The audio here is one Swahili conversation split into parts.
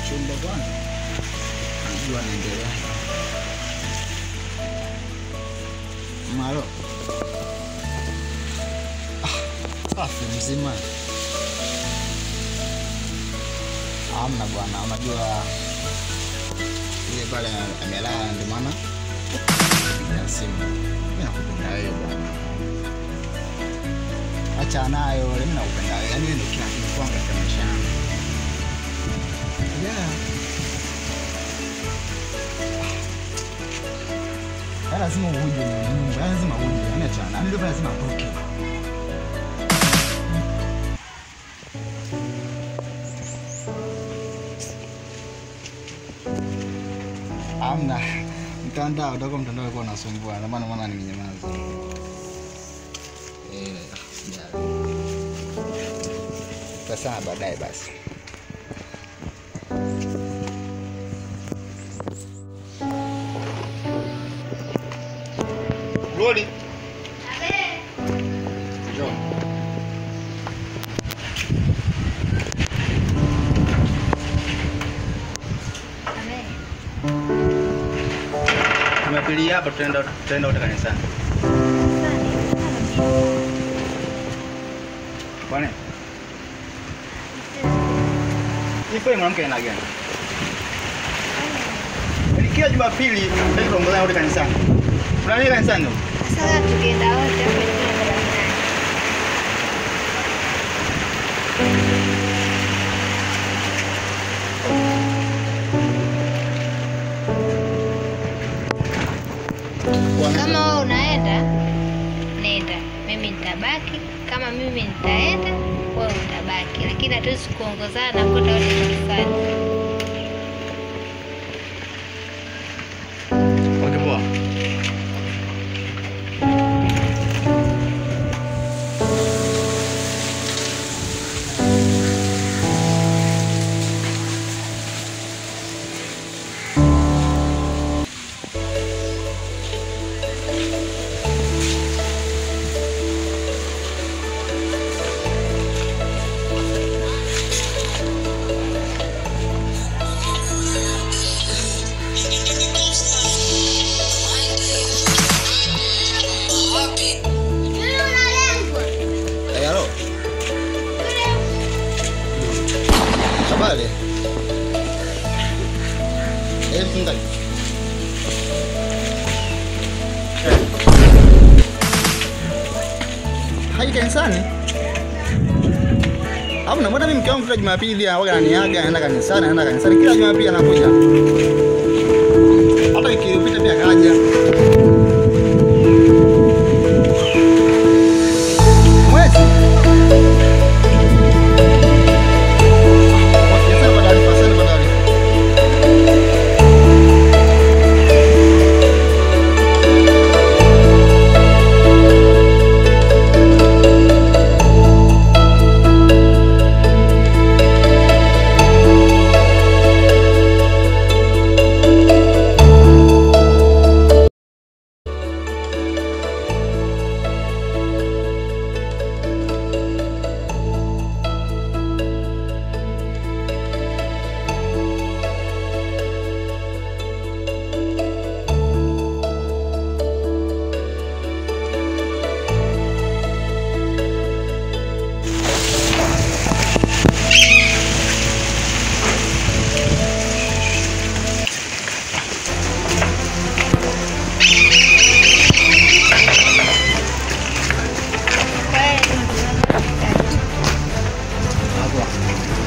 chumba kwanza, najua naendelea malo. Ah, safi mzima. Amna bwana, unajua ile pale amelala, ndio maana piga simu. Mimi nakupenda wewe bwana, acha nayo, mimi nakupenda wewe, yaani wewe ndio kila kitu kwangu katika maisha yangu. Yeah. Yaani lazima uje ni nyumba, yaani lazima uje, yaani acha na ndio lazima atoke. Amna mtandao, utakuwa mtandao ulikuwa unasumbua, ndio maana maana nimenyamaza. Eh, sijali. Tutasema baadaye basi. Rudi. Njoo. Jumapili hapa tutaenda tutaenda wote kanisani. Bwana. Ipo mwanamke aina gani? Yaani Kila Jumapili tutaenda kuongozana wote kanisani. Kuna nini kanisani? huko? Sasa tukienda wote hapo ingine barabarani. Bwana. Kama wewe unaenda, nenda. Mimi nitabaki. Kama mimi nitaenda, wewe utabaki. Lakini hatuwezi kuongozana na kwenda wote kanisani. Okay, poa. Eh, halo. Habari? Eh, mchungaji. Eh. Hai kanisani? Hamna, mbona mimi mke wangu kila Jumapili anawaga ananiaga, anaenda kanisani, anaenda kanisani kila Jumapili anakuja. Hata wiki iliyopita pia kaja. Mwezi. Sasa kwa taarifa, sasa kwa taarifa. Hapo.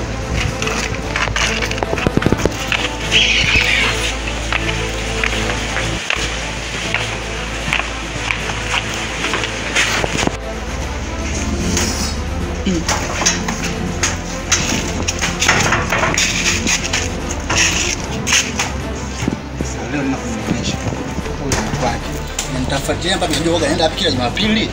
Sasa leo ninakuonyesha huyu ni kwake. Na nitafuatilia mpaka nijue naenda wapi kila Jumapili.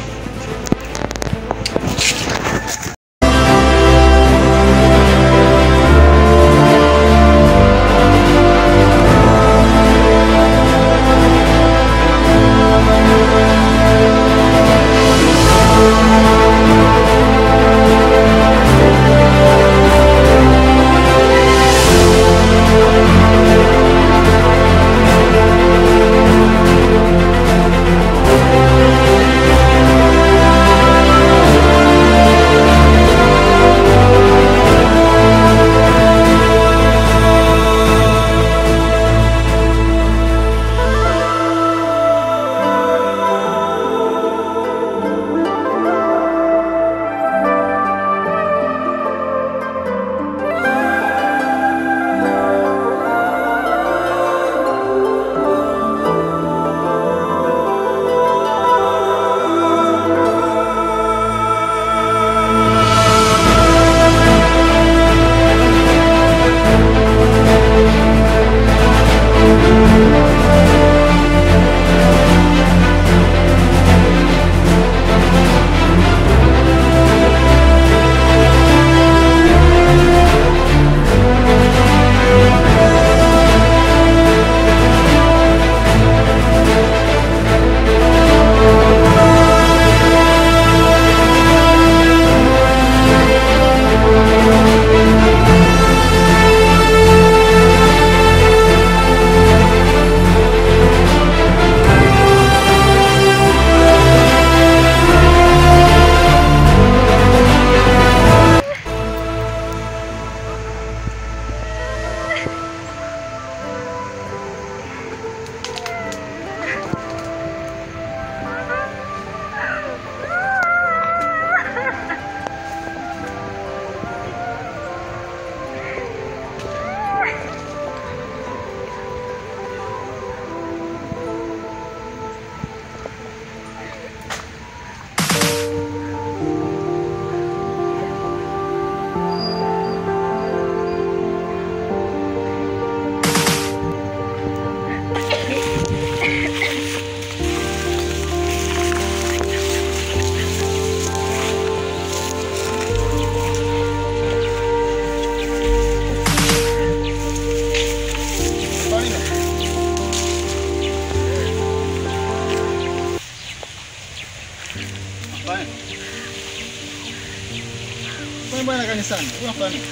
kanisani. Wewe unafanya nini?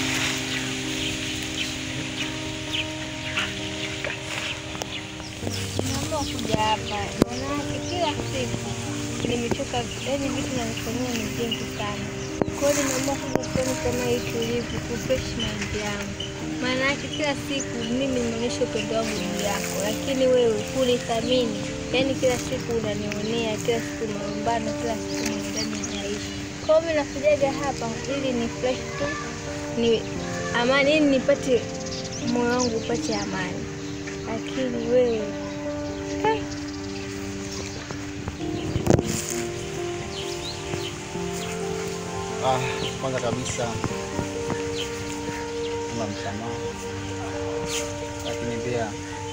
Naomba kuja hapa, maanake kila siku nimechoka, yaani vitu navifanyia ni vingi sana. Kwa hiyo nimeamua kuja sehemu kama hii tulivu, kufresh mind yangu. Maana yake kila siku mimi nimeonyesha upendo wangu juu yako, lakini wewe hunithamini. Yaani kila siku unanionea, kila siku malumbano, kila siku mwendani naishi. Kwa hiyo mimi nakujaga hapa ili ni fresh tu, ni amani, ili nipate moyo wangu upate amani, lakini wewe eh, Ah, kwanza kabisa na msamaha, lakini pia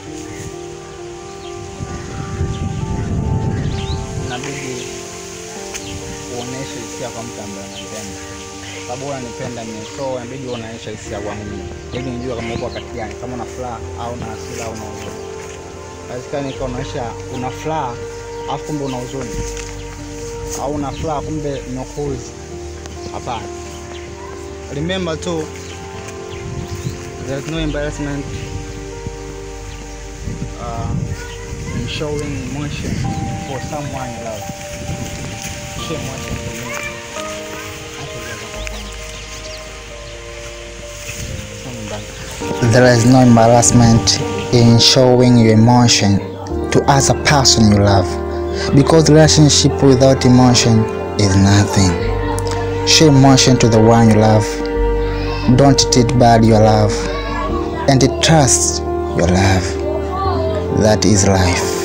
inabidi uoneshe hisia kwa mtu ambaye unapenda, sababu wewe unanipenda mimi, so inabidi uoneshe hisia kwangu mimi, ili nijue kama uko wakati gani, kama una furaha au una hasira au una huzuni. Haiwezekani ikaonyesha una furaha afu kumbe una huzuni, au una furaha kumbe unakuzi Hapana. Remember too, there's no embarrassment uh, in showing emotion for someone you love. Show emotion for me. There is no embarrassment in showing your emotion to other person you love because relationship without emotion is nothing. Show emotion to the one you love. Don't treat bad your love and trust your love. That is life.